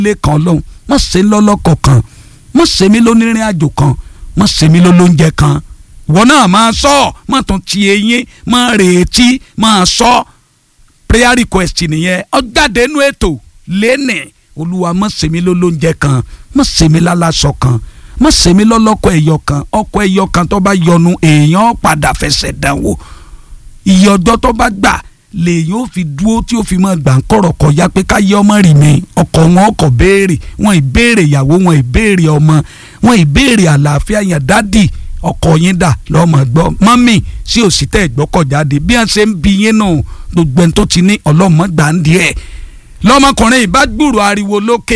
ilé kan lọ́hùn má ṣe lọ́lọ́kọ̀ kan má ṣe mí lónírìn àjò kan má ṣe mí lólóúnjẹ kan ìwọ náà máa sọ má tún ti eyín má retí máa sọ prayer request nìyẹn ọjáde inú ètò lẹ́nì olúwa má ṣe mí lólóúnjẹ kan má ṣe mí lálásọ kan má ṣe mí lọ́lọ́kọ̀ ẹ̀yọ kan ọkọ̀ ẹ̀yọ kan tó bá yọnu èèyàn padà fẹsẹ̀ dánwò iye ọjọ́ tó bá gbà lèyìn ó fi dúró tí ó fi mọ gbà ń kọ̀rọ̀ kọjá pé káyé ọmọ rì mí ọkọ wọn ọkọ béèrè wọn ìbéèrè ìyàwó wọn ìbéèrè ọmọ wọn ìbéèrè àlàáfíà yẹn dádì ọkọ yín dà lọ́mọ gbọ́ mọ́mì sí òsì tẹ́ ìgbọ́kọ̀ jáde bí wọ́n ṣe ń bi yín nù gbogbo ẹni tó ti ní ọlọ́mọ gbà ń díẹ̀ lọ́mọkùnrin ìbá gbúrò ariwo lókè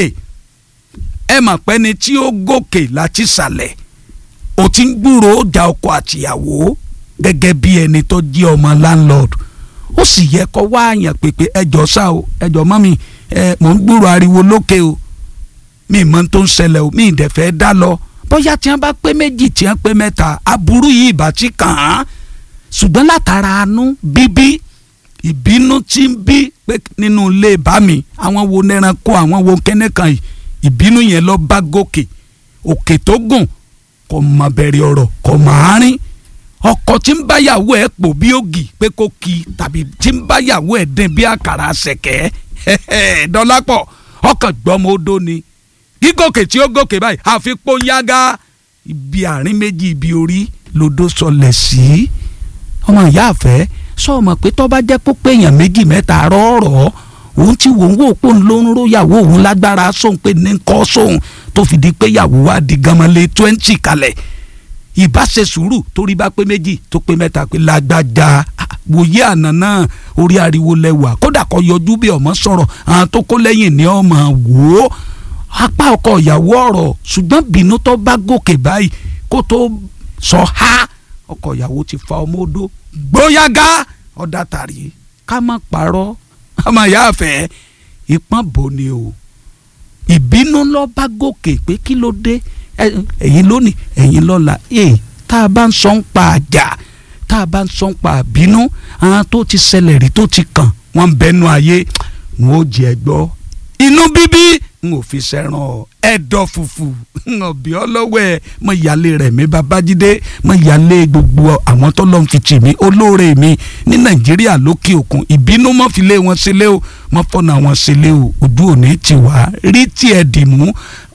ẹ mà pẹ́ ni tí ó gòkè láti sàlẹ̀ ò ti ń gbúrò ọjà ọkọ àtìyàwó gẹ́gẹ́ bí ẹni tó jẹ́ ọmọ landlord ó sì yẹ kó wá àyàn pèpè ẹjọ́ sá o ẹjọ́ mọ́ mi ẹ mò ń gbúrò ariwo lókè o mi mọ tó ń ṣẹlẹ̀ o mi ìdẹ̀ fẹ́ dá lọ bóyá tí wọ́n bá pé méjì tí wọ́n pé mẹ́ta aburú yìí ìbá ti kàn án ṣùgbọ́n látara àánú bíbí ìbínú tí ń bí pé nínú ilé bá mi àwọn wo nẹranko àwọn wo kẹ́nẹ́kan yìí ìbínú yẹn lọ bá gòkè òkè tó gùn kò mọ bẹ̀rẹ̀ ọ̀rọ̀ kò mọ àárín ọkọ tí ń báyàwó ẹ̀ pò bí ògì pé kó ki tàbí tí ń báyàwó ẹ̀ dín bí àkàrà ṣẹ̀kẹ́ dọ́lápọ̀ ọkàn gbọ́mọ odó ni gígòkè tí ó gòkè báyìí àfikún yágá ibi àárín méjì ibi orí lodó sọlẹ̀ sí ọmọ ìyá àfẹ́ sọ ọmọ pé tó bá jẹ́ pópé èèyàn méjì mẹ́ta rọ́ọ̀rọ̀ òun tí wò ń wò pò ń ló ń róyàwó òun lágbára sóhun pé ní kọ́ sóhun tó fi di pé yàwó wa di gamalé twenty kalẹ̀ ìbá ṣe sùúrù torí bá pé méjì tó pé mẹ́ta pé lágbájá wòye àná náà orí ariwo lẹ́wà kódà kó yọjú bí ọmọ sọ̀rọ̀ àwọn tó kó lẹ́yìn ní ọmọ wò ó apá ọkọ ìyàwó ọ̀rọ̀ ṣùgbọ́n bínú tó bá gòkè báyìí kó tó sọ ha ọkọ ìyàwó ti fa ọmọ odó gbóyàgá ọ̀dà tàrí ká má parọ́ ọmọ ìyá àfẹ́ ìpọ́n bò ni o ìbínú lọ bá gòkè pé kí ló dé ẹ̀yin lónìí ẹ̀yin lọ́la ee tá a bá ń sọ ń pa àjà tá a bá ń sọ ń pa àbínú àwọn tó ti ṣẹlẹ̀ rí tó ti kàn wọ́n ń bẹnu ayé wọn ò jẹ́ gbọ́ inú bíbí n ò fi ṣẹ̀ràn ẹ̀dọ̀ fùfù n ò bí ọlọ́wọ́ ẹ̀ mọ ìyáálé rẹ̀ mi babájídé mọ ìyáálé gbogbo àwọn tó lọ́n fi tì mí olóore mi ní nàìjíríà lókè òkun ìbínú mọ́ fi lé wọn sílé o mọ́ fọ́nà wọn sílé o ojú òní ti wá rí tiẹ̀ dì mú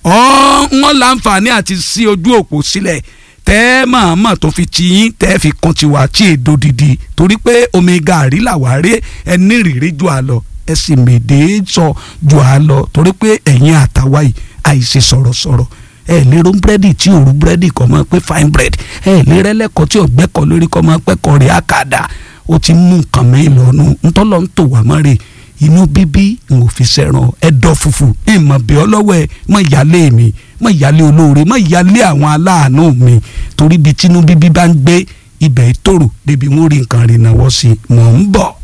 wọ́n láǹfààní àti sí ojú òpó sílẹ̀ tẹ́ màmá tó fi ti yín tẹ́ fi kan tiwa tí èdò dìdì torí pé omi gàrí làwárí ẹni rìrì jù á lọ ẹ sì mèdè sọ jù á lọ torí pé ẹ̀yin àtàwa yìí àìsè sọ̀rọ̀sọ̀rọ̀ ẹ lè ro búrẹ́dì tí òru búrẹ́dì kọ́ máa pé fine bread ẹ lè rẹ́lẹ́kọ̀ọ́ tí ọ̀gbẹ́kọ̀ lórí kọ́ máa pẹ́kọ̀ rẹ̀ àkàdá ó ti mú nǹkan mi lọ́nu ntọ́lọ́ ń tò wá mọ́rẹ̀ inú bíbí n ò fi sẹ́ràn ẹ̀dọ̀ fùfù ìmọ̀ bí ọlọ́wọ́ ẹ mọ̀ ìyálé mi mọ̀ ìyálé olóore mọ̀ ìyálé àwọn aláàánú mi torí bí tinú bíbí bá ń gbé ibẹ̀ ìtòrò débi wọn rí nǹkan rìnnà wọ́ sí mọ̀ ń bọ̀.